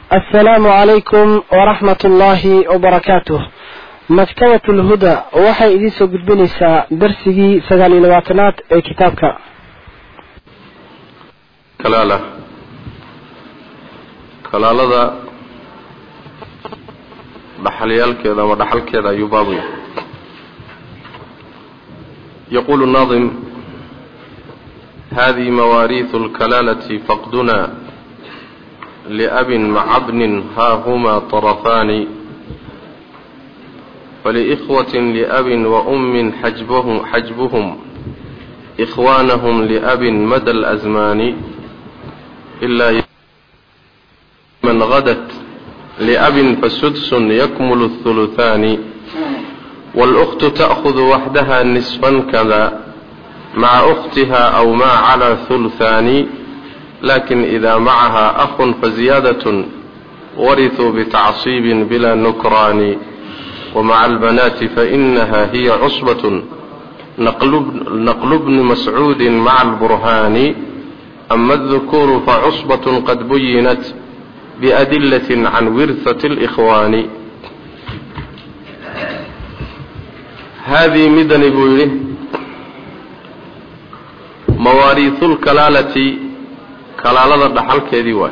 asalaamu calaykum waraxmat ullaahi wabarakaatuh maktabat lhuda waxay idiin soo gudbinaysaa darsigii sagaal iyo labaatanaad ee kitaabka kalaala kalaalada dhaxalyaalkeeda ama dhaxalkeeda ayuu baabu yahay yaqulu naadim hadihi mawaariiثu اlkalaalati faqduna liabin maca bnin haa huma طarafaani faliikhwatin liabin waummin xajbahum xajbuhum ikhwaanahum liabin mada اlأzmaani ilaa man gadat liabin fasudsun yakmulu الثuluthaani wاlأkhtu ta'khud waxdaha nisfan kada maca أkhtiha aw ma calى ثuluthaani lakin ida macaha akun faziyaadaة warithuu bitacصiibin bila nukraani wmaca albanaati fainaha hiya cusbaة naqlu bni mascuudi maca alburhaani ama اdukuru facusbaة qad buyinat biadilaة can wirhaة اlإkhwaani haadii midani buu yidhi mawaariiثu lkalaalati kalaalada dhaxalkeedii waay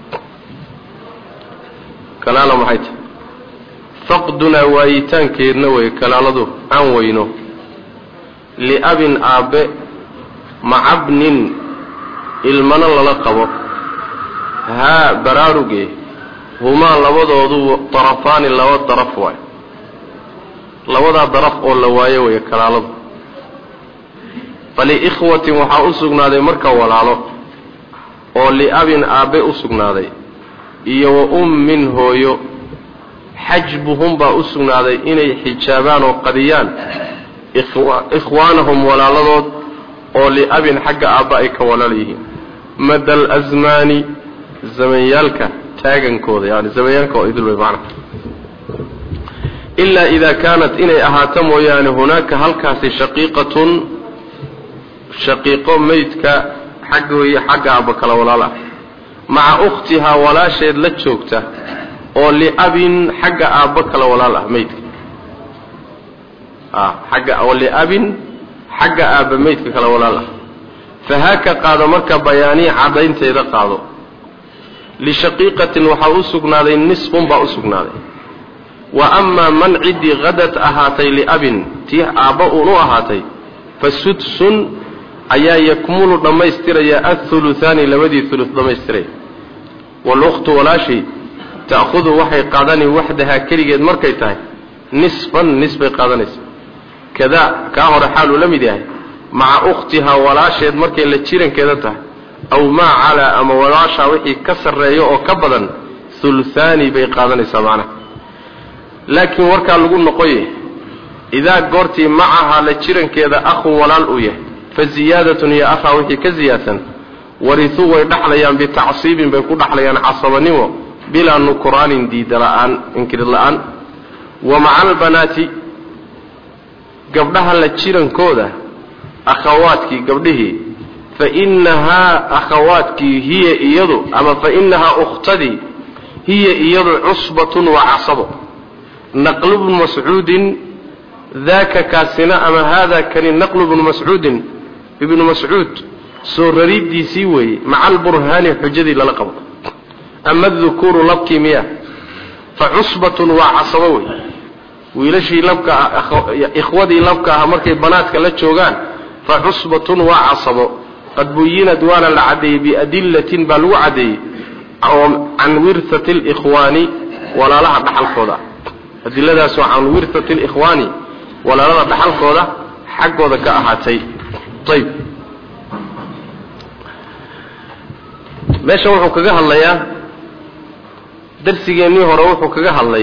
kalaala maxay tahay faqdunaa waayitaankeedna wey kalaaladu aan weyno liabin aabbe macabnin ilmana lala qabo haa baraaruge humaa labadoodu darafaani laba daraf waay labadaa daraf oo la waayo weeye kalaaladu faliikhwatin waxaa u sugnaaday marka walaalo oo liabin aabbe u sugnaaday iyo wa ummin hooyo xajbuhum baa u sugnaaday inay xijaabaan oo qadiyaan ikhwaanahum walaaladood oo liabin xagga aabba ay ka walaal yihiin mada alasmaani zamanyaalka taagankooda yani zamanyaalka oo idil wey macna ilaa idaa kaanat inay ahaato mooyaane hunaaka halkaasi shaqiiqatun shaqiiqo meydka xagga hooye xagga aabba kala walaal ah maca ukhtihaa walaasheed la joogta oo liabin xagga aabba kala walaal ah meydka agga oo liabin xagga aabba meydka kala walaal ah fahaaka qaado marka bayaanii caddaynteeda qaado lishaqiiqatin waxaa u sugnaaday nisfun baa u sugnaaday wa amaa man ciddii hadad ahaatay liabin tii aabba uun u ahaatay fa sudsun ayaa yakmulu dhammaystiraya athuluthaani labadii hulus dhammaystiraya walukhtu walaashii ta'khudu waxay qaadani waxdahaa keligeed markay tahay nisfan nis bay qaadanaysa kadaa kaa hore xaaluu la mid yahay maca ukhtihaa walaasheed markay la jirankeeda tahay aw maa calaa ama walaashaa wixii ka sarreeyo oo ka badan huluthaani bay qaadanaysaa macnaha laakiin warkaa lagu noqoye idaa goortii macahaa la jirankeeda akhun walaal uu yahay fa ziyaadatun iyo akhaa wixii ka ziyaadsan warithuu way dhaxlayaan bitacsiibin bay ku dhaxlayaan casabanimo bilaa nukraanin diida la'aan inkirid la'aan wa maca albanaati gabdhaha la jirankooda akhawaadkii gabdhihii fa inahaa akhawaadkii hiya iyadu ama fa inahaa ukhtadii hiya iyadu cusbatun waa casabo naqlu bnu mascuudin daaka kaasina ama haada kani naqlu bnu mascuudin ibnu mascuud soo rariiddiisii weeye maca alburhaani xujadii lala qabo ama dukuru labkii miya fa cusbatun waa casabo wey wiilashii labka ikhwadii labka aha markay banaadka la joogaan fa cusbatun waa casabo qad buyinad waana la caddeeyey biadillatin baa lagu caddeeyey can wirhati likhwaani walaalaha dhaxalkooda adiladaasoo can wirhati likhwaani walaalada dhaxalkooda xaggooda ka ahaatay ayb meeshan wuxuu kaga hadlayaa darsigeennii hore wuxuu kaga hadlay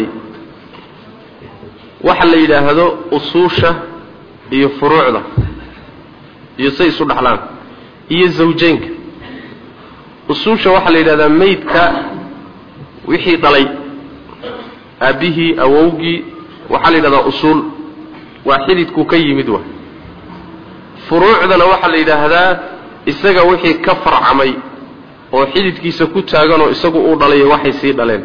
waxa la yidhaahdo usuusha iyo furuucda iyo say isu dhaxlaan iyo zawjeynka usuusha waxaa la yidhahdaa meydka wixii dhalay aabbihii awowgii waxaa la yidhahdaa usuul waa xididkuu ka yimid wa furuucdana waxaa la yidhaahdaa isaga wixii ka farcamay oo xididkiisa ku taaganoo isagu uu dhalayo waxay sii dhaleen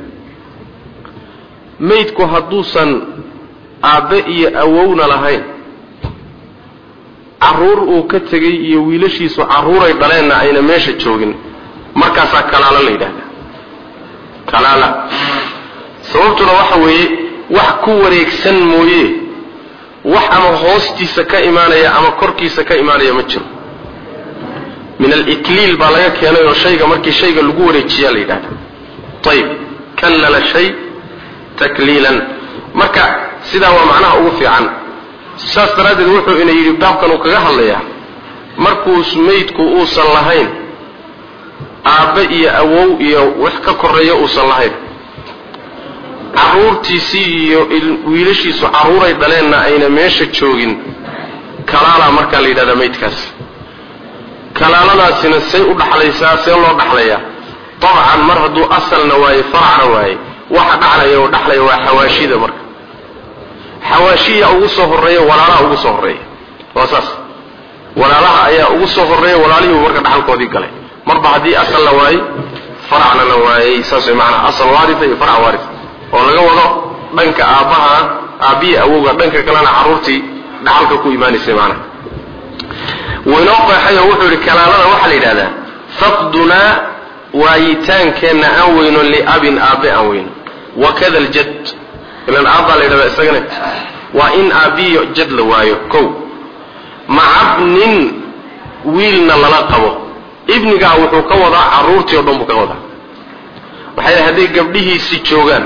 maydku hadduusan aabbe iyo awowna lahayn carruur uu ka tegey iyo wiilashiisu carruuray dhaleenna ayna meesha joogin markaasaa kalaalo la yidhahdaa kalaala sababtuna waxa weeye wax ku wareegsan mooye wax ama hoostiisa ka imaanaya ama korkiisa ka imaanaya ma jiro min alitliil baa laga keenay oo shayga markii shayga lagu wareejiyaa la yidhahda ayib kallala shay takliilan marka sidaa waa macnaha ugu fiican saas daraaddeed wuxuu ina yidhi baabkan uu kaga hadlayaa markuu maydku uusan lahayn aabbe iyo awow iyo wax ka koreeya uusan lahayn carruurtiisii iyo wiilashiisu carruuray dhaleenna ayna meesha joogin kalaalaa markaa la yidhahdaa maydkaas kalaaladaasina say u dhaxlaysaa see loo dhaxlayaa dabcan mar hadduu asalna waaye faracna waaye waxa dhaxlaya oo dhaxlaya waa xawaashida marka xawaashiya ugu soo horreeya walaalaha ugu soo horreeya waa saas walaalaha ayaa ugu soo horreeya walaalihiibu marka dhaxalkoodii galay marba haddii asal la waayey faracna la waayey saas way macanaa asal waarisa iyo farac waaris oo laga wado dhanka aabbaha aabbihi awowga dhanka kalena carruurtii dhaxalka ku imaanaysay maanaha waynoo qeexay oo wuxuu yidhi kalaalada waxaa la yidhahdaa faqdunaa waayitaankeenna aan weyno liabin aabbe aan weyno wakada aljad ilan aabbaa la yidhahdaa isagana waa in aabbiyo jad la waayo kow macabnin wiilna lala qabo ibnigaa wuxuu ka wadaa carruurtii o dhan buu ka wadaa waxay dhahay hadday gabdhihiisi joogaan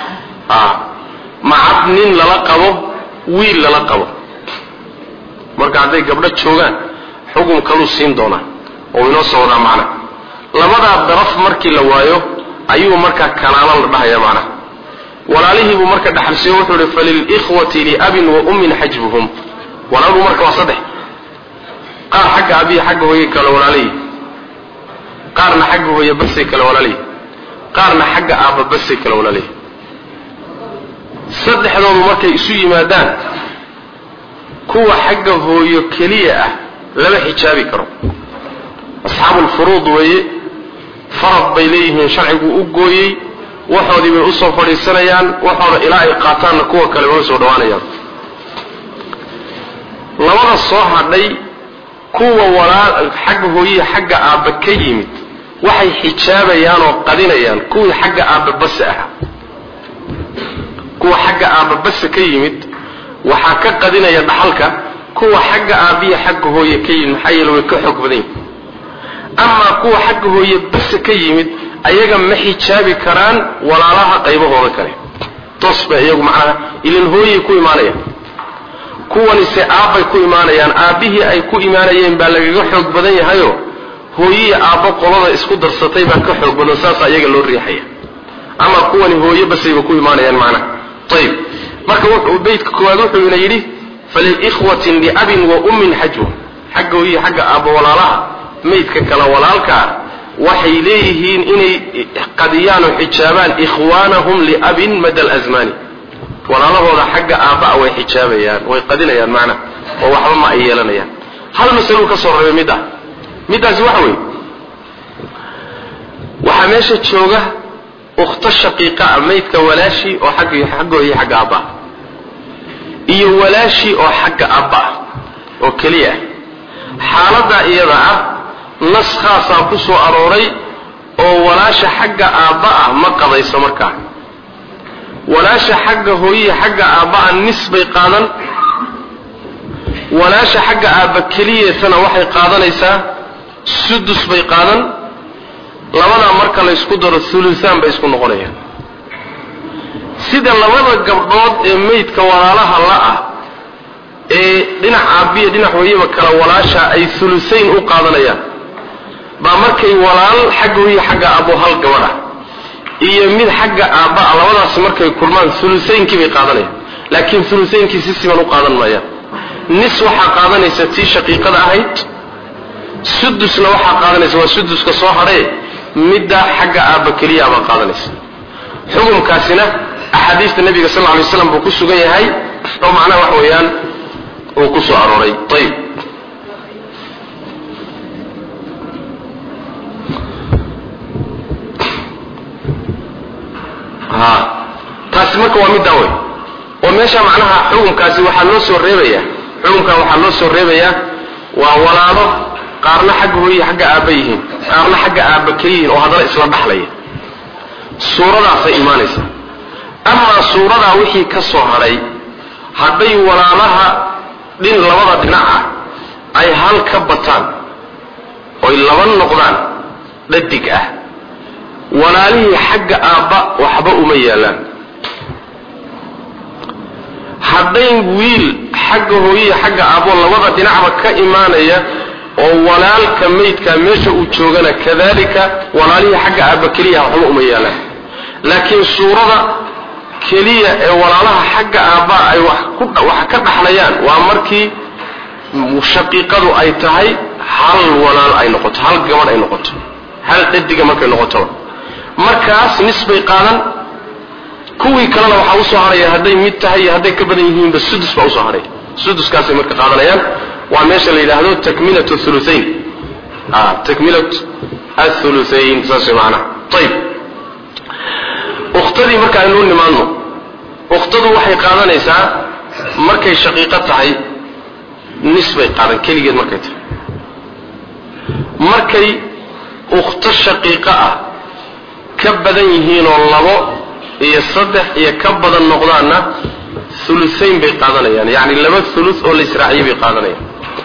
macabnin lala qabo wiil lala qabo marka hadday gabdho joogaan xukun kaluu siin doonaa oo inoo soo wadaa macna labadaa daraf markii la waayo ayuu markaa kalaalo la dhahaya macnaha walaalihiibuu marka dhaxalsiiyo wuxuu ihi falilikhwati liabin wa ummin xajbuhum walaaluu marka waa saddex qaar xagga abihi xagga hooye kale walaalihi qaarna xagga hooye basay kale walaalihi qaarna xagga aabba basay kale walaalihi saddexdoodu markay isu yimaadaan kuwa xagga hooyo keliya ah lama xijaabi karo asxaabulfuruud weeye farad bay leeyihiin sharcigu u gooyey waxoodii bay usoo fadhiisanayaan waxooda ilaa ay qaataanna kuwa kale way soo dhawaanayaan labada soo hadhay kuwa walaal xagga hooyihi xagga aabba ka yimid waxay xijaabayaan oo qadinayaan kuwii xagga aabba base ahaa kuwa xagga aabba base ka yimid waxaa ka qadinaya dhaxalka kuwa xagga aabbiya xagga hooye ka yimid maxaa yeele way ka xoog badan yihin amaa kuwa xagga hooye base ka yimid ayaga ma xijaabi karaan walaalaha qaybahooda kale toos bay iyagu macnaha ilin hooyay ku imaanayaan kuwanise aabbay ku imaanayaan aabbihii ay ku imaanayeen baa lagaga xoog badan yahayo hooyihii aabbo qolada isku darsatay baa ka xoog badan saasaa iyaga loo riixaya ama kuwani hooye basayba ku imaanayaan macnaha ayib marka wuxuu beydka koowaad wuxuu ina yidhi falilikhwatin liabin wa ummin xajwa xagga hooyihi xagga aabbo walaalaha maydka kale walaalkaa waxay leeyihiin inay qadiyaan oo xijaabaan ikhwaanahum liabin mada alazmaani walaalahooda xagga aabba'a way xijaabayaan way qadinayaan macnaha oo waxba ma ay yeelanayaan hal masaluu ka soo reebay mid ah middaasi waxa weeye waxaa meesha jooga ukhto shaqiiqa ah maydka walaashii oo xagg xaggooda xagga aabba'a iyo walaashii oo xagga aabba ah oo keliya ah xaaladdaa iyada ah nas khaasaa ku soo arooray oo walaasha xagga aabba ah ma qadayso markaa walaasha xagga hooyihi xagga aabba'a nis bay qaadan walaasha xagga aabba keliyatana waxay qaadanaysaa sudus bay qaadan labadaa marka la ysku daro hulusaan bay isku noqonayaan sida labada gabdhood ee maydka walaalaha la ah ee dhinac aabbiya dhinac hooyaba kale walaasha ay hulusayn u qaadanayaan baa markay walaal xagga hooya xagga aabbo hal gabadha iyo mid xagga aabba'a labadaasi markay kulmaan hulusaynkii bay qaadanayaan laakiin hulusaynkii si siman u qaadan maayaan nis waxaa qaadanaysa tii shaqiiqada ahayd sudusna waxaa qaadanaysa waa suduska soo hadhee middaa xagga aabba keliya baa qaadanaysa xukumkaasina axaadiista nabiga sal lay slam buu ku sugan yahay oo macnaha wax weeyaan uu ku soo arooray ayib ha taasi marka waa middaa wey oo meesha macnaha xukumkaasi waxaa loo soo reebayaa xukumkaa waxaa loo soo reebayaa waa walaalo qaarna xagga hooye xagga aabba yihiin qaarna xagga aabba ka yihiin oo haddana isla dhaxlaya suuradaasay imaanaysaa amaa suuradaa wixii ka soo hadhay hadday walaalaha dhin labada dhinaca ay hal ka bataan oy laba noqdaan dhadig ah walaalihii xagga aabba waxba uma yaalaan hadday wiil xagga hooyihi xagga aabbo labada dhinacba ka imaanaya oo walaalka maydkaa meesha uu joogana kadalika walaalihii xagga aabba keliya waxba uma yaalaan laakiin suurada keliya ee walaalaha xagga aabba ay wax ka dhaxlayaan waa markii shaqiiqadu ay tahay hal walaal ay noqoto hal gabadh ay noqoto hal dhadiga markay noqotoba markaas nis bay qaadan kuwii kalena waxaa usoo haraya hadday mid tahay iyo hadday ka badan yihiinba sudus baa usoo haraya suduskaasay marka qaadanayaan waa meesha la yidhaahdo takmilat thuluthain takmilat athuluthain saas way macanaha ayib ukhtadii marka aynuu nimaadno ukhtadu waxay qaadanaysaa markay shaqiiqo tahay nis bay qaadan keligeed markay tahay markay ukhto shaqiiqo ah ka badan yihiinoo labo iyo saddex iyo ka badan noqdaanna ulusayn bay qaadanayaan yani laba ulu oo la israaciye bay qaadanayaan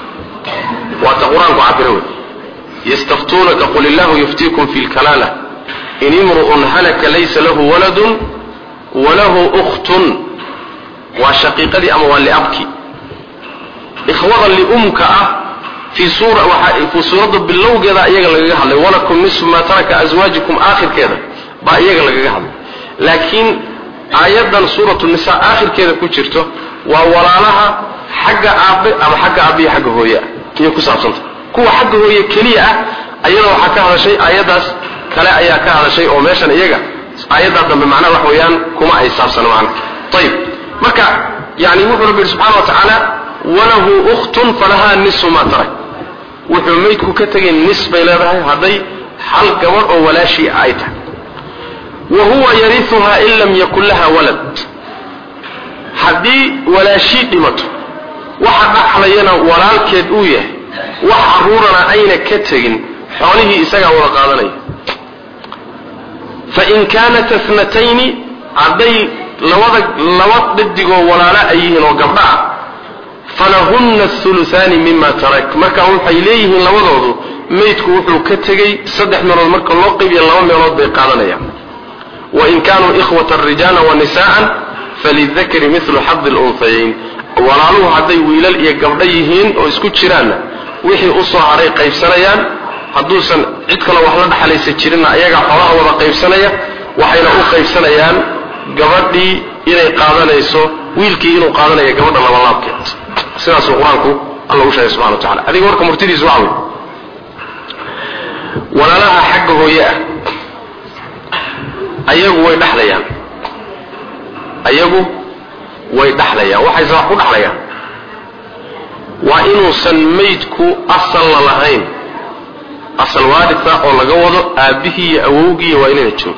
waata qur-aanku cabira wey yastaftuunaka qul illahu yuftiikum fi lkalaala in imru'un halaka laysa lahu waladun walahu ukhtun waa shaqiiqadii ama waa liabki ikhwada liumka ah fii suuradda bilowgeeda iyaga lagaga hadlay walakum nisfu maa taraka aswaajikum aakhirkeeda baa iyaga lagaga hadlay laakiin aayaddan suuratu nisa aakhirkeeda ku jirto waa walaalaha xagga aabbe ama xagga aabbihi xagga hooye ah iyay ku saabsanta kuwa xagga hooye keliya ah ayada waxaa ka hadashay aayaddaas kale ayaa ka hadashay oo meeshan iyaga aayaddaa dambe macnaha wax weeyaan kuma ay saabsano macna ayib marka yani wuxuu rabbi yihi subxana wa tacaala walahu ukhtun falahaa nisu maa tarak wuxuu maydku ka tegay nis bay leedahay hadday hal gabadh oo walaashii ay tahay wa huwa yariuhaa in lam yakun laha walad haddii walaashii dhimato waxa dhaxlayana walaalkeed uu yahay wax caruurana ayna ka tegin xoolihii isagaa wada qaadanaya fain kaanat atnatayni hadday labada laba dhadigoo walaala ay yihiin oo gabdha ah falahunna thuluthaani mima tarak marka waxay leeyihiin labadoodu maydku wuxuu ka tegey saddex meelood marka loo qaybiya laba meelood bay qaadanayaan wain kaanuu ikhwata rijaala wa nisaan falidakari milu xadi lunhayayn walaaluhu hadday wiilal iyo gabdho yihiin oo isku jiraanna wixii usoo hadhay qaybsanayaan hadduusan cid kaloo wax la dhaxalaysa jirinna ayagaa xoolaha wada qaybsanaya waxayna u qaybsanayaan gabadhii inay qaadanayso wiilkii inuu qaadanaya gabadha labalaabkeed sidaasuu qur-aanku alla u sheegay subxana wa tacala adiga warka murtidiisu waxa wey walaalaha xagga hooye ah ayagu way dhaxlayaan ayagu way dhaxlayaan waxayse wax ku dhaxlayaan waa inuusan maydku asalna lahayn asal waarisa oo laga wado aabbihii iyo awowgiiy waa inayna joogin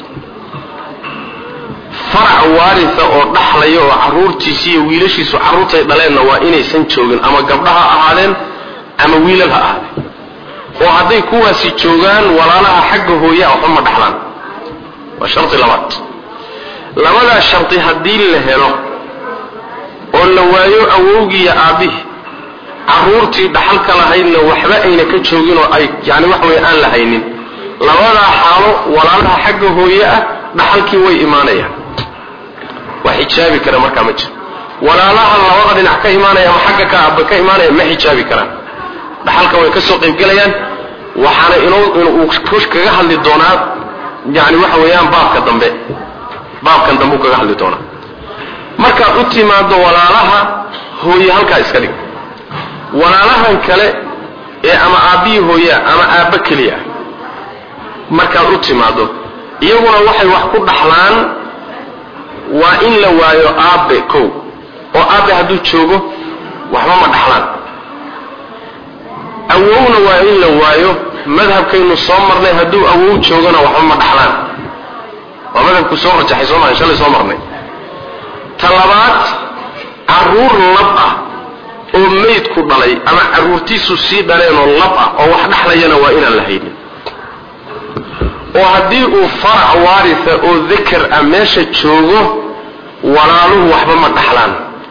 farac waarisa oo dhaxlaya oo carruurtiisi iyo wiilashiisu carruurtay dhaleenna waa inaysan joogin ama gabdha ha ahaadeen ama wiilal ha ahaadeen oo hadday kuwaasi joogaan walaalaha xagga hooyaa waxba ma dhaxlaan waa shardi labaad labadaa shardi haddii la helo oo la waayo awowgiiyo aabbihii carruurtii dhaxalka lahaydna waxba ayna ka joogin oo ay yani waxa weye aan lahaynin labadaa xaalo walaalaha xagga hooye ah dhaxalkii way imaanayaan wax xijaabi kara markaa ma jiro walaalaha labada dhinac ka imaanaya ama xagga ka aabba ka imaanaya ma xijaabi karaan dhaxalka way ka soo qaybgelayaan waxaana inuu kaga hadli doonaa yani waxa weeyaan baabka dambe baabkan dambe u kaga hadli doonaa markaad u timaado walaalaha hooye halkaa iska dhig walaalahan kale ee ama aabbihii hooyaa ama aabba keliya markaad u timaado iyaguna waxay wax ku dhaxlaan waa in la waayo aabbe kow oo aabbe hadduu joogo waxba ma dhaxlaan awowna waa in la waayo madhabkaynu soo marnay hadduu awow joogona waxba ma dhaxlaan waa madhabka madhabku soo rajaxay soo mahan shalay soo marnay ta labaad carruur lab ah oo meydku dhalay ama carruurtiisu sii dhaleenoo lab ah oo wax dhexlayana waa inaan la haynin oo haddii uu farac waaritha oo dakar ah meesha joogo walaaluhu waxba ma dhaxlaan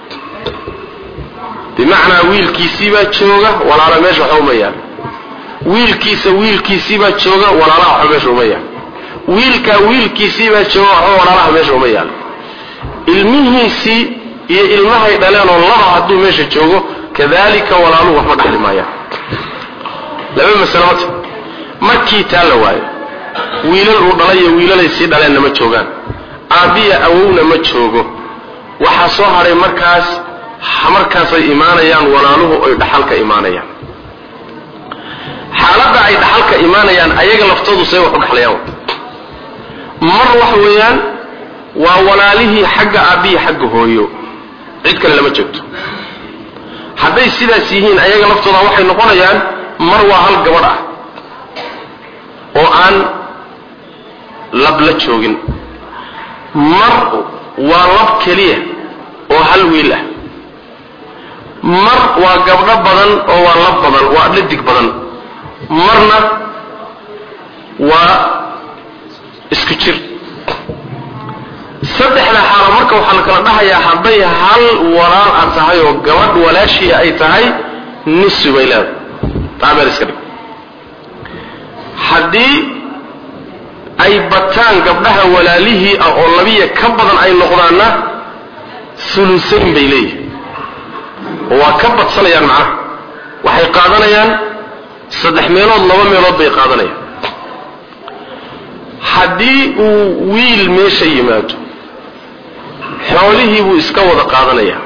bimacnaa wiilkiisiibaa jooga walaala meesha waxba uma yaal wiilkiisa wiilkiisiibaa jooga walaalaha waxba meesha uma yaal wiilkaa wiilkiisiibaa jooga waxba walaalaha meesha uma yaal ilmihiisii iyo ilmahay dhaleenoo laba hadduu meesha joogo kadalika walaaluhu waxba dhaxli maayaan laba masale mata markii taa la waayo wiilal uu dhalay iyo wiilalay sii dhaleenna ma joogaan aabbiya awowna ma joogo waxaa soo hadhay markaas markaasay imaanayaan walaaluhu oy dhaxalka imaanayaan xaaladda ay dhaxalka imaanayaan ayaga laftoodu say wax u dhaxlayaan mar waxa weeyaan waa walaalihii xagga aabbihi xagga hooyo cid kale lama joogto hadday sidaas yihiin ayaga laftooda waxay noqonayaan mar waa hal gabadh ah oo aan lab la joogin mar waa lab keliya oo hal wiil ah mar waa gabdho badan oo waa lab badan waa dhadig badan marna waa isku jir saddexda xaalo marka waxaa la kala dhahayaa hadday hal walaal a tahay oo gabadh walaashii ay tahay nisi bay leedahay taa meel iska dhig haddii ay bataan gabdhaha walaalihii ah oo labiya ka badan ay noqdaanna hulusayn bay leeyihin oo waa ka badsanayaan macnaha waxay qaadanayaan saddex meelood laba meelood bay qaadanayaan haddii uu wiil meesha yimaado xoolihii buu iska wada qaadanayaa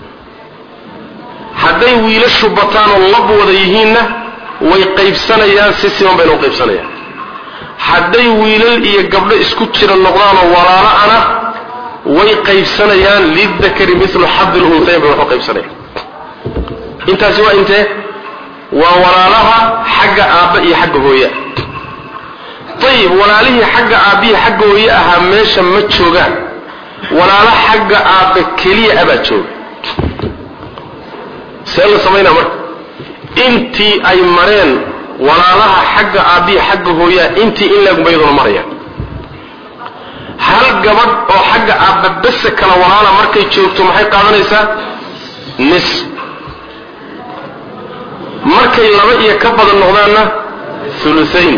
hadday wiilashu bataan oo lab wada yihiinna way qaybsanayaan si siman bayna u qaybsanayaan hadday wiilal iyo gabdho isku jira noqdaanoo walaalo ana way qaybsanayaan lidakari milu xadi luntayn bay wax u qaybsanayaan intaasi waa intee waa walaalaha xagga aabba iyo xagga hooye ayib walaalihii xagga aabbihi xagga hooye ahaa meesha ma joogaan walaalo xagga aabbe keliya abaa jooga see la samaynaa marka intii ay mareen walaalaha xagga aabbihi xagga hooyaa intii in leegumbayaduna marayaan hal gabadh oo xagga aabba bese kala walaala markay joogto maxay qaadanaysaa nis markay laba iyo ka badan noqdaanna hulusayn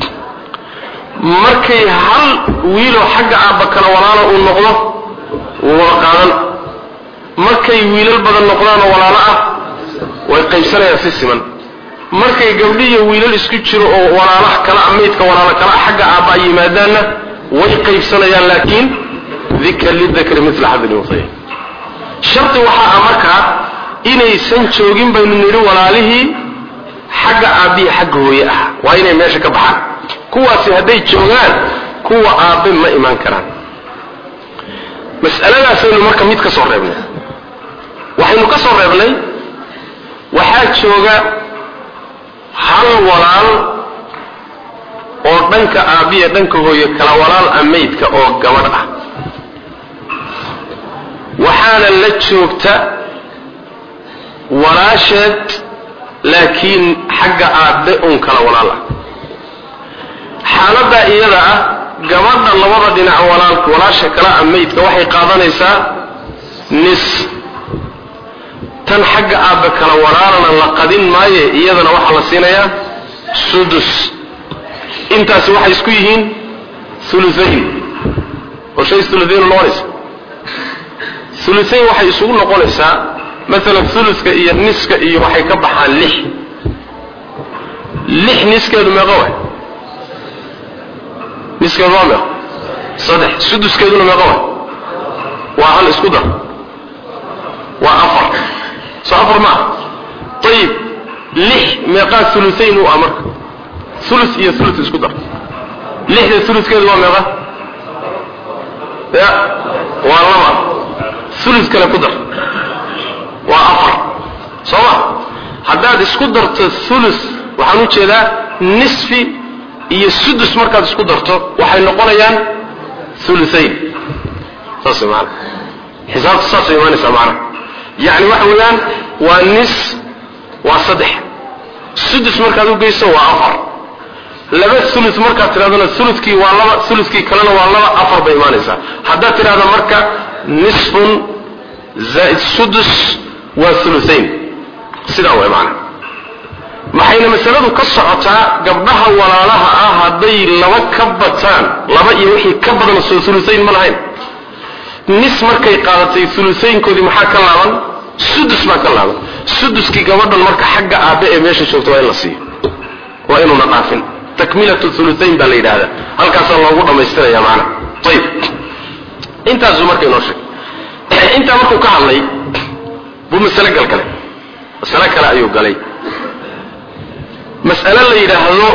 markay hal wiiloo xagga aabba kala walaala uu noqdo wuu wada qaadan markay wiilal badan noqdaanoo walaalo ah way qaybsanayaan si siman markay gabdhiiyo wiilal isku jiro oo walaalaha kala maydka walaalo kala xagga aabba ay yimaadaanna way qaybsanayaan laakiin dikr lidakri mila xadil untay shardi waxaa ah markaa inaysan joogin baynu nidhi walaalihii xagga aabbihi xagga hooye ah waa inay meesha ka baxaan kuwaasi hadday joogaan kuwa aabbe ma imaan karaan mas'aladaasaynu marka mid ka soo reebnay waxaynu ka soo reebnay waxaa jooga hal walaal oo dhanka aabbiya dhanka hooye kala walaal ah maydka oo gabadh ah waxaana la joogta walaasheed laakiin xagga aabbe uun kala walaal ah xaaladdaa iyada ah gabadha labada dhinac walaalka walaasha kala ah maydka waxay qaadanaysaa nis tan xagga aabbe kala walaalana la qadin maaye iyadana waxaa la siinayaa sudus intaasi waxay isku yihiin uluayn oo shay uluayn noqonaysa uluayn waxay isugu noqonaysaa maalan uluska iyo niska iyo waxay ka baxaan lix lix niskeedu meeqa waay niskeedu waa meeqa saddex suduskeeduna meeqa waay waa hal isku dar waa afar soo afar maaha ayib lix meeqaa uluayn u ah marka ulu iyo ulu isku dar lixda ulukeedu waa meeqa ya waa laba ulu kale ku dar waa afar soo ma haddaad isku darto ulu waxaan u jeedaa nisfi iyo sudus markaad isku darto waxay noqonayaan uluayn saas maana xisaabta saasay imaanaysaa macnaha yacni waxa weeyaan waa nis waa saddex sudus markaad u geyso waa afar laba ulu markaad tidhahdona ulukii waa laba ulukii kalena waa laba afar bay imaanaysaa haddaad tidhahda marka nisfun zaaid sudus waa uluayn sidaa way macnaha maxayna masaladu ka socotaa gabdhaha walaalaha ah hadday laba ka bataan laba iyo wixii ka badan soo uluayn ma lahayn nis markay qaadatay uluaynkoodii maxaa ka laaban sudus baa ka laaban suduskii gabadhan marka xagga aabe ee meesha joogta waa in la siiyo waa inuuna dhaafin takmilat uluayn baa la yidhahda halkaasaa loogu dhammaystiraya maana ayib intaasuu marka inoo sheegay intaa markuu ka hadlay buu masale galgalay masale kale ayuu galay mas'ale la yidhaahdo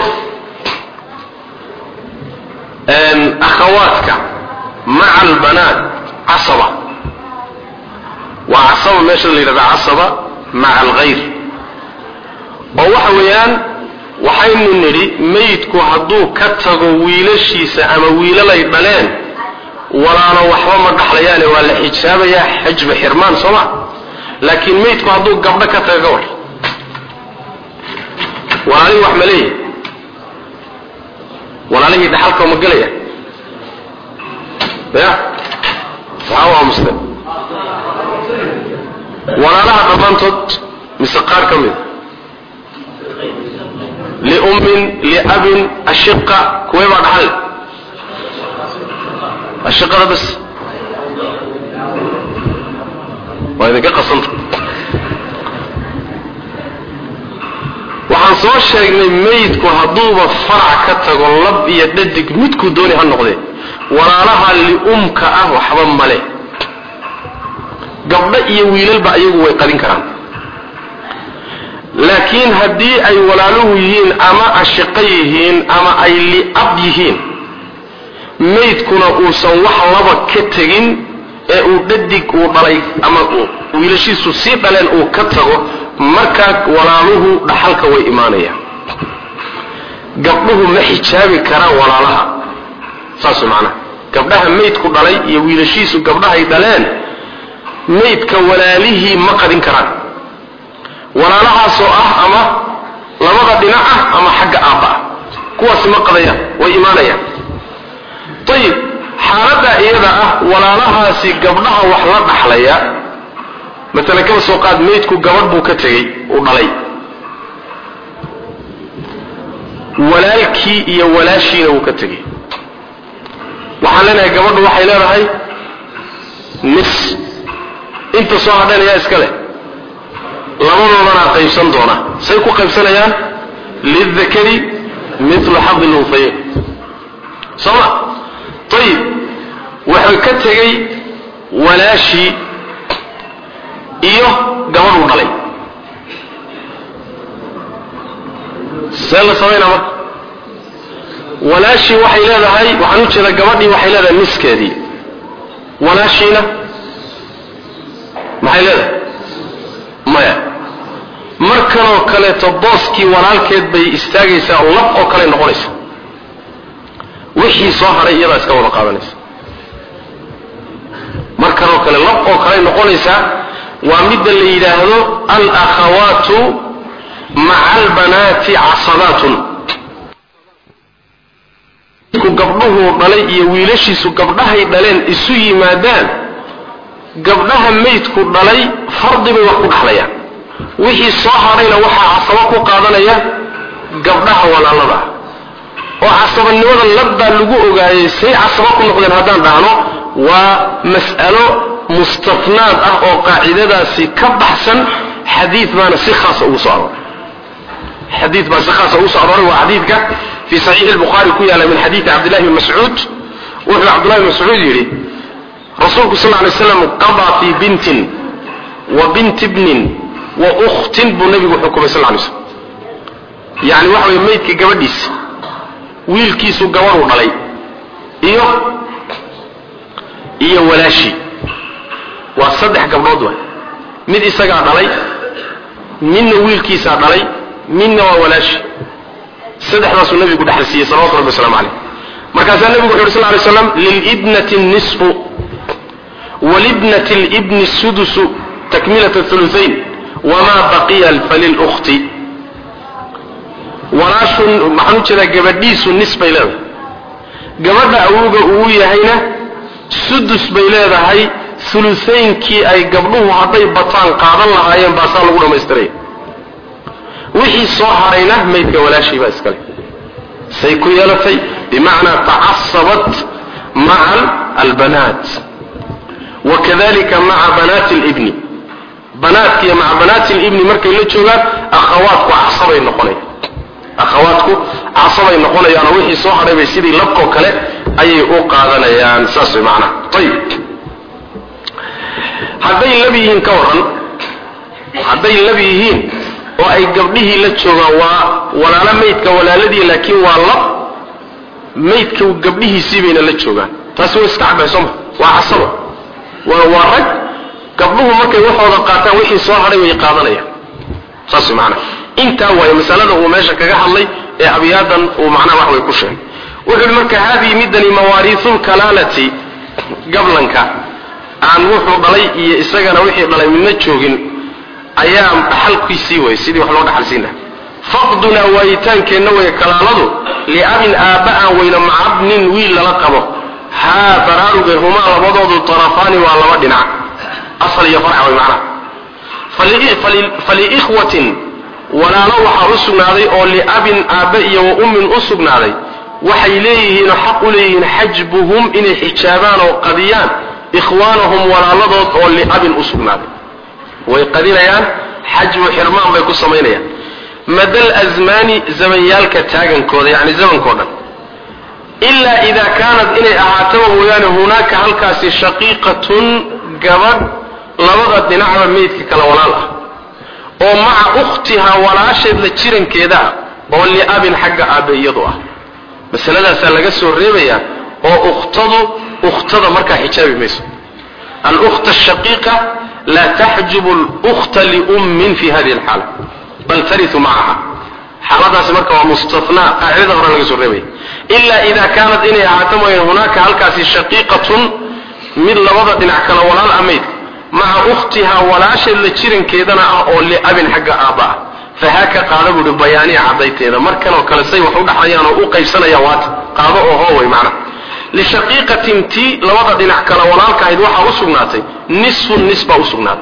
akhawaadka maca albanaat casaba waa casaba meesha la yidhahda casaba maca alghayr oo waxa weeyaan waxaynu nidhi meydku hadduu ka tago wiilashiisa ama wiilalay dhaleen walaalo waxba ma dhaxlayaane waa la xijaabayaa xajba xirmaan sooma laakiin meydku hadduu gabdho ka tago ka war walaalihii wax ma leeyahy walaalihii dhaxalka ma gelaya ya maxaa waa muslim walaalaha dhammaantood mise qaar ka mida liummin liabin ashiqa kuwee baa dhaxal ashiqada bas waa idinka qasanta waxaan soo sheegnay meydku hadduuba farac ka tago lab iyo dhadig midkuu dooni ha noqdee walaalaha liumka ah waxba male gabdho iyo wiilalba ayagu way qadin karaan laakiin haddii ay walaaluhu yihiin ama ashiqo yihiin ama ay liab yihiin meydkuna uusan wax laba ka tegin ee uu dhadig uu dhalay ama wiilashiisu sii dhaleen uu ka tago markaa walaaluhu dhaxalka way imaanayaan gabdhuhu ma xijaabi karaan walaalaha saas macnaha gabdhaha meydku dhalay iyo wiilashiisu gabdhahay dhaleen meydka walaalihii ma qadin karaan walaalahaasoo ah ama labada dhinac ah ama xagga aabba ah kuwaasi ma qadayaan way imaanayaan ayib xaaladda iyada ah walaalahaasi gabdhaha wax la dhaxlaya maalan kaba soo qaad meydku gabadh buu ka tegey uu dhalay walaalkii iyo walaashiina wuu ka tegey waxaan leenahay gabadhu waxay leedahay nis inta soo hadhayn ayaa iska leh labadoodana qaybsan doona say ku qaybsanayaan lildakari milu xadi lunfayin soo ma ayib wuxuu ka tegey walaashii iyo gabadhuu dhalay see la samaynaa marka walaashii waxay leedahay waxaan u jeedaa gabadhii waxay leedahay niskeedii walaashiina maxay leedahay maya markanoo kaleeto booskii walaalkeed bay istaagaysaa oo lab oo kale noqonaysa wixii soo hadhay iyadaa iska wada qaadanaysa markanoo kale lab oo kale noqonaysaa waa midda la yidhaahdo alakhawaatu maca albanaati casabaatun ku gabdhuhuu dhalay iyo wiilashiisu gabdhahay dhaleen isu yimaadaan gabdhaha meydku dhalay fardi bay wax ku dhaxlayaan wixii soo hadhayna waxaa casabo ku qaadanaya gabdhaha walaalada ah oo casabanimada labbaa lagu ogaayay say casabo ku noqdeen haddaan dhahno waa mas'alo mustafnaad ah oo qaacidadaasi ka baxsan xadiid baana si khaasa ugu soo arooray xadiid baa si khaasa ugu soo arooray waa xadiidka fii saxiixi lbukhaari ku yaala min xadiidi cabdillahi bn mascuud wuxuu cabdullahi bn mascuud yidhi rasuulku sal ly slam qadaa fii bintin wa binti bnin wa ukhtin buu nabigu xukumay sal lay slm yani waxa weye maydka gabadhiisa wiilkiisu gabadhuu dhalay iyo iyo walaashii waa saddex gabdhood waay mid isagaa dhalay midna wiilkiisaa dhalay midna waa walaashi saddexdaasuu nabigu dhexal siiyey salawatu rabbi waslamu caleyh markaasaa nebigu wuxu uhi sal lay slam lilibnati nisfu walibnati libni sudusu takmilat hulusayn wamaa baqiya falilkhti walaashun maxaan u jeedaa gabadhiisu nis bay leedahay gabadha awowga uu yahayna sudus bay leedahay ulusaynkii ay gabdhuhu hadday bataan qaadan lahaayeen baasaa lagu dhammaystiraya wixii soo harayna maydka walaashii baa iskale say ku yeelatay bimacnaa tacasabat maca albanaat wakadalika maca banaati libni banaadka iyo maca banaati libni markay la joogaan akhawaadku casabay noqonayaan akhawaadku casabay noqonayaanoo wixii soo hadhay bay sidii labkoo kale ayay u qaadanayaan saas way macnaha ayib hadday lab yihiin ka waran hadday lab yihiin oo ay gabdhihii la joogaan waa walaalo maydka walaaladii laakiin waa lab maydka gabdhihiisii bayna la joogaan taasi way iska caddahay sooma waa casaba waa waa rag gabdhuhu markay waxooda qaataan wixii soo hadhay way qaadanayaan saas way macnaha intaa waayo masalada uu meesha kaga hadlay ee abyaadan uu macnaha wax way ku sheegay wuxuu yihi marka haadihi midani mawaariisulkalaalati gablanka aan wuxuu dhalay iyo isagana wixii dhalay midna joogin ayaa dhaxalkiisii way sidii wax loo dhaxalsiin laha faqdunaa waayitaankeenna way kalaaladu liabin aabba aan weyno macabnin wiil lala qabo haa baraaruge humaa labadoodu tarafaani waa laba dhinac asal iyo farca way macnaha faliikhwatin walaalo waxaa u sugnaaday oo liabin aabbe iyo wa ummin u sugnaaday waxay leeyihiinoo xaq u leeyihiin xajbuhum inay xijaabaan oo qadiyaan ikhwaanahum walaaladood oo liabin u sugnaaday way qadinayaan xajbu xirmaan bay ku samaynayaan madal asmaani zamanyaalka taagankooda yacni zamankao dhan ilaa idaa kaanad inay ahaataba mooyaane hunaaka halkaasi shaqiiqatun gabadh labada dhinacba meydka kala walaal ah oo maca ukhtihaa walaasheed la jirankeeda ah oo liabin xagga aabbe iyadu ah masaladaasaa laga soo reebayaa oo ukhtadu ukhtada markaa xijaabi mayso alkhta shaqiiqa laa taxjubu lkhta liummin fi hadihi alxaala bal tariu macaha xaaladaasi marka waa mustanaa qaacidada hore laga soo reebaya ilaa ida kaanat inay ahaato mooyeen hunaaka halkaasi shaqiiqatun mid labada dhinac kala walaal ah maydka maca ukhtihaa walaasheed la jirankeedana ah oo liabin xagga aabba ah fahaaka qaada buuhi bayaaniya cadayteeda markanoo kale say wax u dhaxlayaan oo u qaybsanayaan waata qaado oo hooway macna lishaqiiqatin tii labada dhinac kala walaalka ahayd waxaa u sugnaatay nisfun nis baa u sugnaaday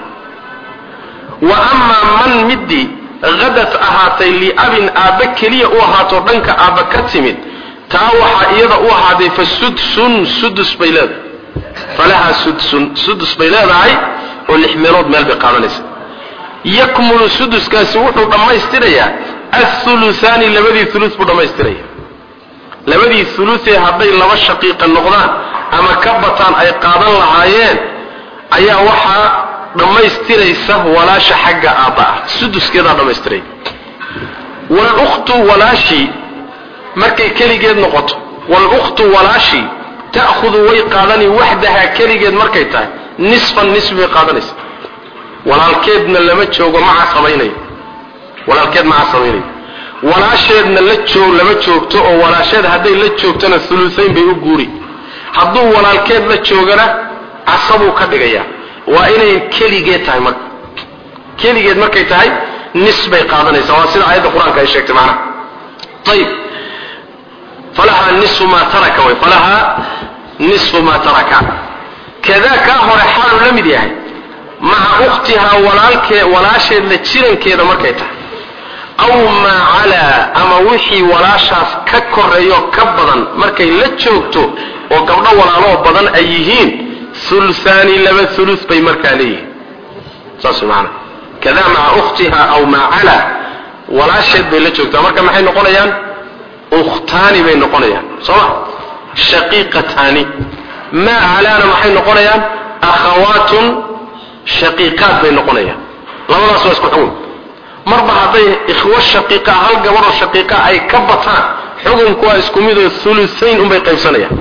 wa amaa man midii hadat ahaatay liabin aabbe keliya u ahaato dhanka aabba ka timid taa waxaa iyada u ahaaday fa sudsun sudus bay leedahay falahaa sudsun sudus bay leedahay oo lix meelood meel bay qaadanaysa yakmulu suduskaasi wuxuu dhammaystirayaa athulusaani labadii ulu buu dhammaystiraya labadii ulutee hadday laba shaqiiqa noqdaan ama ka bataan ay qaadan lahaayeen ayaa waxaa dhammaystiraysa walaasha xagga aabba ah suduskeedaa dhammaystiraya walukhtu walaashii markay keligeed noqoto walukhtu walaashii ta'hudu way qaadani waxdahaa keligeed markay tahay nisfan nisfi bay qaadanaysa walaalkeedna lama joogo ma casabaynayo walaalkeed ma casabaynayo walaasheedna la joog lama joogto oo walaasheed hadday la joogtona ulusayn bay u guuri hadduu walaalkeed la joogana casabuu ka dhigayaa waa inay keligeed tahay marka keligeed markay tahay nis bay qaadanaysaa waa sida aayadda qur-aanka ay sheegtay macnaha ayib falahaa nisfu maa taraka way falahaa nisfu maa taraka kadaa kaa hore xaaluu la mid yahay maca ukhtihaa walaalkee walaasheed la jirankeeda markay tahay aw maa calaa ama wixii walaashaas ka koreeyo ka badan markay la joogto oo gabdho walaaloo badan ay yihiin ulusaani laba ulu bay markaa leeyihiin saas maana kadaa maca ukhtiha aw maa calaa walaasheed bay la joogtaa marka maxay noqonayaan ukhtaani bay noqonayaan sooma shaqiiqataani maa calaana maxay noqonayaan akhawaatun shaqiiqaad bay noqonayaan labadaas waa isku xugun marba hadday ikhwo shaqiiqa hal gabadhoo shaqiiqa ay ka bataan xukunku waa isku midoo ulusayn unbay qaybsanayaan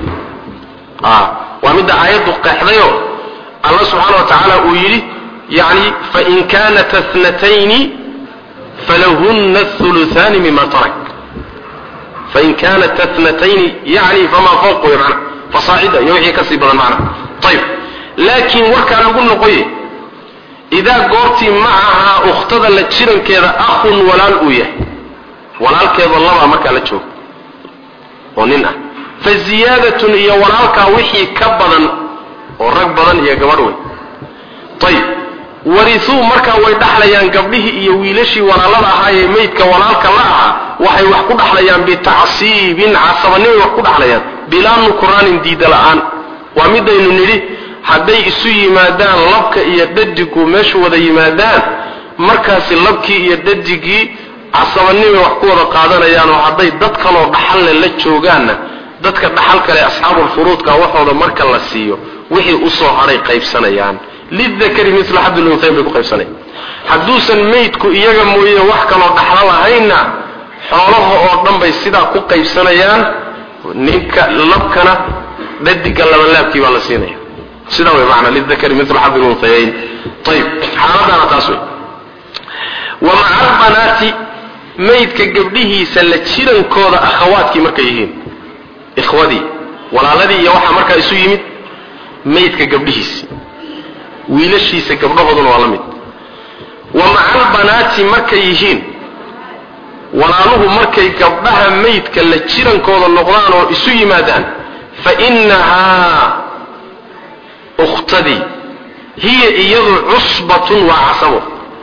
waa midda aayaddu qeexdayo alla subxaana wa tacaala uu yidhi yani fain kaanat natayni falahunna uluaani mima tarak fain kaanat atnatayni yani famaa fawq wey mana fasaacida iyo wixii kasii badan macna ayib laakiin warkaa lagu noqoye idaa goortii macahaa ukhtada la jirankeeda akhun walaal uu yahay walaalkeedoo labaa markaa la jooga oo nin ah fa ziyaadatun iyo walaalkaa wixii ka badan oo rag badan iyo gabadh wey ayib warituu markaa way dhaxlayaan gabdhihii iyo wiilashii walaalada ahaayee maydka walaalka la ahaa waxay wax ku dhaxlayaan bitacsiibin casabanimay wax ku dhaxlayaan bilaa nukraanin diida la'aan waa midaynu nidhi hadday isu yimaadaan labka iyo dhadigu meeshu wada yimaadaan markaasi labkii iyo dhadigii casabanimay wax ku wada qaadanayaan oo hadday dad kaloo dhaxalle la joogaanna dadka dhaxal kale asxaabulfuruudka waxooda marka la siiyo wixii usoo hadhay qaybsanayaan lidakari mila xabdilunhayn bay ku qaybsanaya hadduusan maydku iyaga mooye wax kaloo dhaxlo lahaynna xoolaha oo dhan bay sidaa ku qaybsanayaan ninka labkana dhadiga labalaabkii baa la siinaya sidaa wey maana lidakari mila xabdilunhayayn ayib xaaladana taas wey wa maca albanaati maydka gabdhihiisa la jirankooda akhawaadkii markay yihiin ikhwadii walaaladii iyo waxaa markaa isu yimid maydka gabdhihiisi wiilashiisa gabdhahooduna waa la mid wa maca albanaati markay yihiin walaaluhu markay gabdhaha maydka la jirankooda noqdaan oo isu yimaadaan fa innahaa ukhtadii hiya iyadu cusbatun waa casabo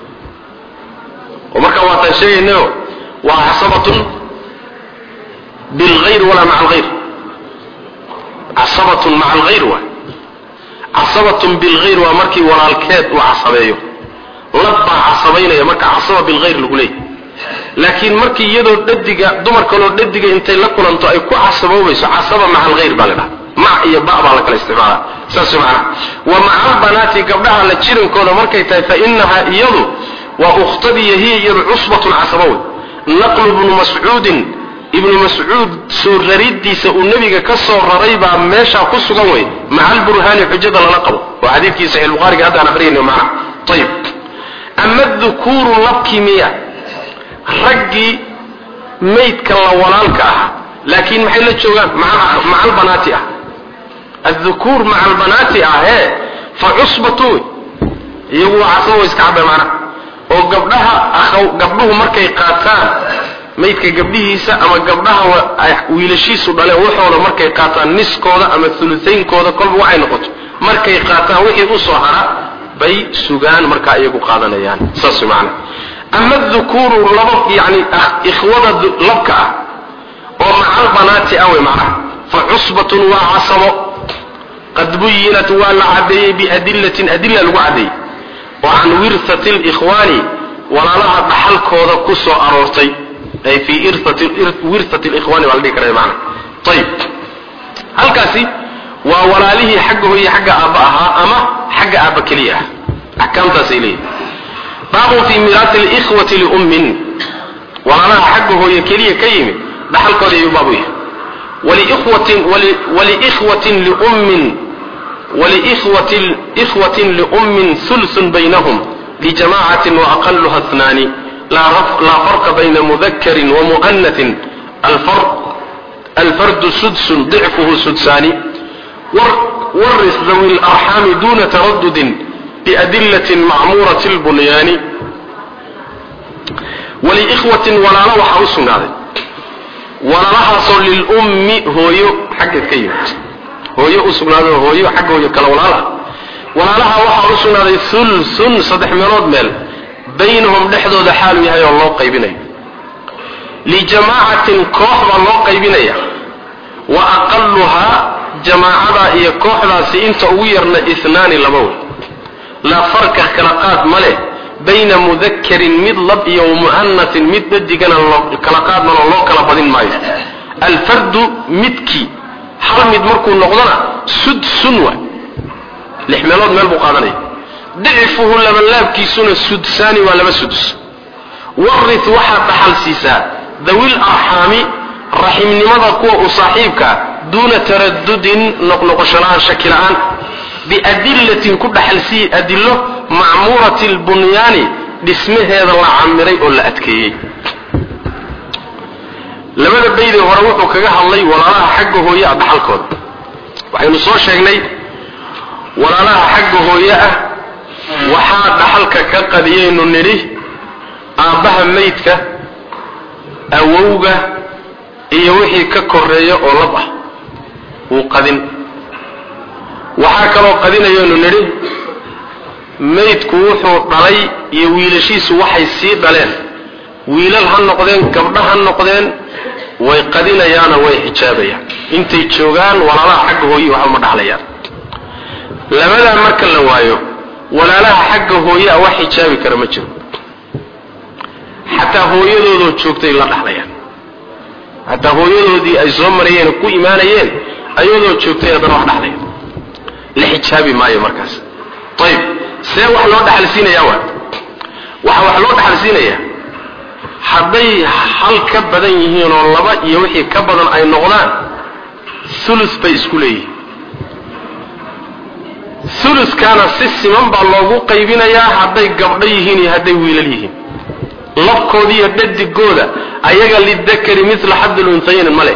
oo markaa waataan sheegaynayo waa casabatun bilgayr walaa maca alghayr casabatun maca alghayr waa casabatun bilgayr waa markii walaalkeed uu casabeeyo labbaa casabaynaya marka casaba bilgayr lagu leeyay laakiin markii iyadoo dhadiga dumar kaloo dhadiga intay la kulanto ay ku casaboobayso casaba maca alghayr baa la dhaha mac iyo ba baa la kala isticmaala saas macana wa maca albanaati gabdhaha la jirankooda markay tahay fa inahaa iyadu waa ukhtadiiyo hiya iyadu cusbatun casaba wey naqlu bnu mascuudin ibnu mascuud soo raridiisa uu nebiga ka soo raray baa meeshaa ku sugan wey maca alburhaani xujada lala qabo waa xadiidkii saxiix buhaariga haddaan aqriyayno macna ayib ama dukuuru labkii miya raggii maydka la walaalka ahaa laakiin maxay la joogaan maca albanaati ah addukuur maca albanaati ah ee fa cusbatu wey iyagu waa casaba way iska cabeen macna oo gabdhaha gabdhuhu markay qaataan maydka gabdhihiisa ama gabdhaha wiilashiisu dhaleen waxooda markay qaataan niskooda ama ulutaynkooda kolba waxay noqoto markay qaataan wixii usoo hara bay sugaan markaa iyagu qaadanayaan saas maana ama dukuuru laba yani ikhwada labka ah oo macalbanaati ah wey macnaha fa cusbatun waa casabo qad buyinat waa la caddeeyey biadillatin adilla lagu caddeeyey oo can wirhati likhwaani walaalaha dhaxalkooda ku soo aroortay ay fii wirhati likhwaani baa la dhihi karaya maana ayib halkaasi waa walaalihii xagga hooye xagga aabba ahaa ama xagga aabba keliya ah axkaamtaasay leeyihin baabun fii miraati likhwati liummin walaalaha xagga hooye keliya ka yimid dhaxalkooda ayuu baabu yahay walikhwatin liummin walikhwatin liummin sulsun baynahum lijamacatin waaqaluha اثnaani laa farqa bayna mudakarin wamu'anatin alfardu sudsun dicfuhu sudsaani waris dawi larxaami duna taradudin biadilatin macmuurati lbunyaani waliikhwatin walaalo waxaa u sugnaaday walaalahaasoo lilummi hooyo xaggeed ka yimid hooyo u sugnaaday hooyo xagga hooyo kale walaal ah walaalaha waxaa u sugnaaday ulsun saddex meelood meel baynahum dhexdooda xaalu yahay oo loo qaybinayo lijamaacatin koox baa loo qaybinaya wa aqaluhaa jamaacadaa iyo kooxdaasi inta ugu yarna inaani laba wey laa farka kala qaad ma leh bayna mudakarin mid lab iyo wamu'anatin mid dadigana kala qaadmanoo loo kala badin maayo alfardu midkii hal mid markuu noqdona sudsun wa lix meelood meel buu qaadanaya dicfuhu labalaabkiisuna sudsaani waa laba sudus warit waxaad dhaxal siisaa dawil arxaami raximnimada kuwa u saaxiibkaa duuna taradudin noqnoqosholaan shaki la'aan biadillatin ku dhaxalsiiye adillo macmuurati lbunyaani dhismaheeda la camiray oo la adkeeyey labada baydee hore wuxuu kaga hadlay walaalaha xagga hooye ah dhaxalkooda waxaynu soo sheegnay walaalaha xagga hooye ah waxaa dhaxalka ka qadiyaynu nidhi aabbaha maydka awowga iyo wixii ka koreeya oo lab ah wuu qadin waxaa kaloo qadinayaynu nidhi maydku wuxuu dhalay iyo wiilashiisu waxay sii dhaleen wiilal ha noqdeen gabdho ha noqdeen way qadinayaana way xijaabayaan intay joogaan walaalaha xagga hooye waxba ma dhaxlayaan labadaa marka la waayo walaalaha xagga hooye a wax xijaabi kara ma jiro xataa hooyadoodoo joogtay la dhaxlayaan xataa hooyadoodii ay soo marayeen ku imaanayeen ayadoo joogtay haddana wax dhaxlaya la xijaabi maayo markaas ayib see wax loo dhaxalsiinayaa waa waxa wax loo dhaxalsiinayaa hadday hal ka badan yihiin oo laba iyo wixii ka badan ay noqdaan ulus bay isku leeyihiin uluskaana si siman baa loogu qaybinayaa hadday gabdho yihiin iyo hadday wiilal yihiin labkooda iyo dhadigooda ayaga lidakari mila xaddil unthayn male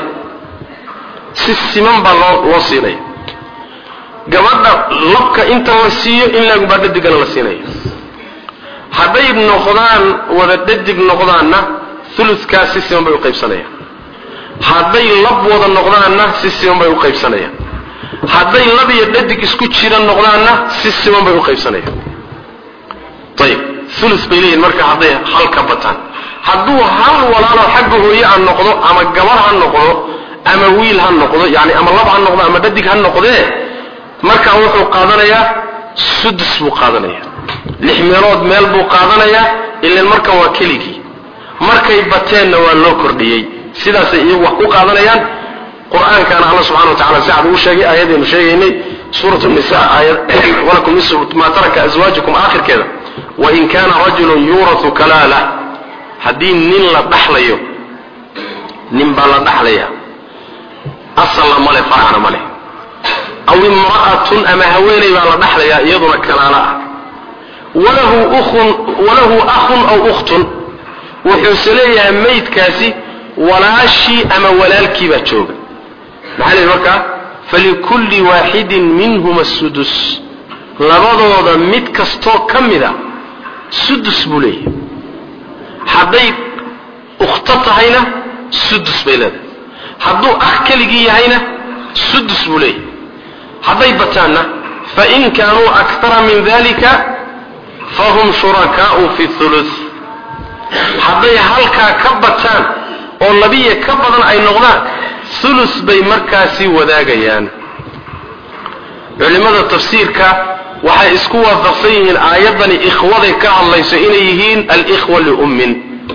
si siman baa loo loo siinaya gabadha labka inta la siiyo in laagubaa dhadigana la siinaya hadday noqdaan wada dhadig noqdaanna uluskaas si siman bay u qaybsanayaan hadday lab wada noqdaanna si siman bay u qaybsanayaan hadday lab iyo dhadig isku jira noqdaanna si siman bay u qaybsanayaan ayib ulus bay leeyihin marka hadday hal ka bataan hadduu hal walaalo xagga hooye ha noqdo ama gabar ha noqdo ama wiil ha noqdo yani ama lab ha noqdo ama dhadig ha noqdee markaa wuxuu qaadanayaa sudus buu qaadanayaa lix meelood meel buu qaadanayaa ilan markan waa keligii markay bateenna waa loo kordhiyey sidaasay iyagu wax ku qaadanayaan qur-aankaana alla subxana wa tacala si cad ugu sheegay aayadaynu sheegaynay suurat nisa aayad walakum nisu maa taraka aswaajukum aakhirkeeda wain kaana rajulun yuuratu kalaala haddii nin la dhaxlayo nin baa la dhaxlaya asalna male faracna male aw imra'atun ama haweeney baa la dhaxlayaa iyaduna kalaala ah walahu ukhun walahu akhun aw ukhtun wuxuuse leeyahay maydkaasi walaashii ama walaalkii baa jooga maxaa leeyahy markaa falikulli waaxidin minhuma sudus labadooda mid kastoo ka mida sudus buu leeyahay hadday ukhto tahayna sudus bay leedahay hadduu akh keligii yahayna sudus buu leeyahay hadday bataanna fain kaanuu akara min dalika fahum shurakaau fi thuluth hadday halkaa ka bataan oo labiya ka badan ay noqdaan thulus bay markaasi wadaagayaan culimada tafsiirka waxay isku waafaqsan yihiin aayaddani ikhwaday ka hadlayso inay yihiin alikhwa liummin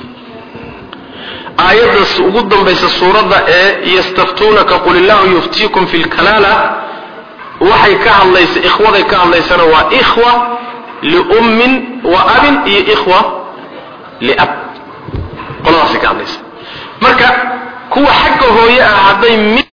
aayaddas ugu dambaysa suuradda ee yastaftuunaka qul illahu yuftiikum fi lkalaala waxay ka hadlaysa ikhwaday ka hadlaysana waa ikhwa liummin wa abin iyo ikhwa liab qoladaasay ka hadlaysa marka kuwa xagga hooye ah hadday mid